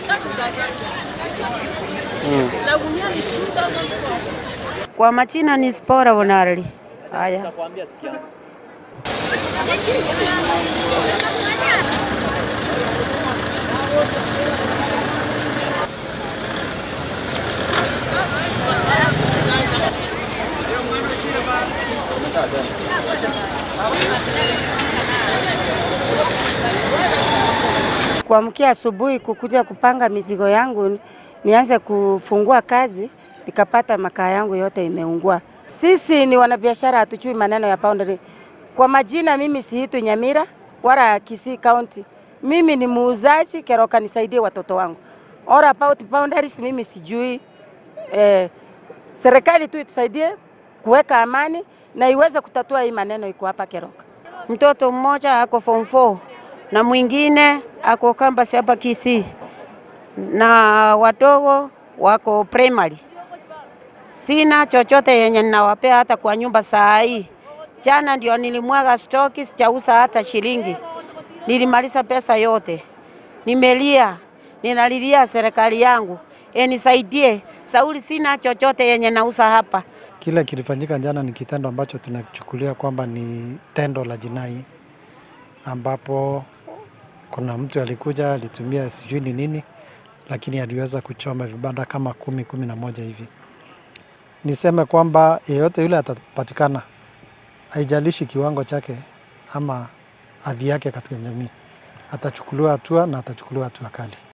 La gunia ni 2004. Kwa majina ni Spora Bonarli. Haya, kuamkia asubuhi kukuja kupanga mizigo yangu nianze kufungua kazi, nikapata makaa yangu yote imeungua. Sisi ni wanabiashara, hatujui maneno ya boundary. Kwa majina, mimi siitwi Nyamira wala Kisii County. Mimi ni muuzaji Keroka, nisaidie watoto wangu. All about boundaries, mimi sijui eh, serikali tu itusaidie kuweka amani na iweze kutatua hii maneno iko hapa Keroka. Mtoto mmoja ako form 4 na mwingine ako campus hapa Kisii na wadogo wako primary. Sina chochote yenye ninawapea hata kwa nyumba saa hii. Jana ndio nilimwaga stoki, sijauza hata shilingi, nilimaliza pesa yote. Nimelia, ninalilia serikali yangu enisaidie. Sauli, sina chochote yenye nauza hapa. Kile kilifanyika jana ni kitendo ambacho tunachukulia kwamba ni tendo la jinai, ambapo kuna mtu alikuja alitumia sijui ni nini, lakini aliweza kuchoma vibanda kama kumi kumi na moja hivi. Niseme kwamba yeyote yule atapatikana, haijalishi kiwango chake ama hadhi yake katika jamii, atachukuliwa hatua na atachukuliwa hatua kali.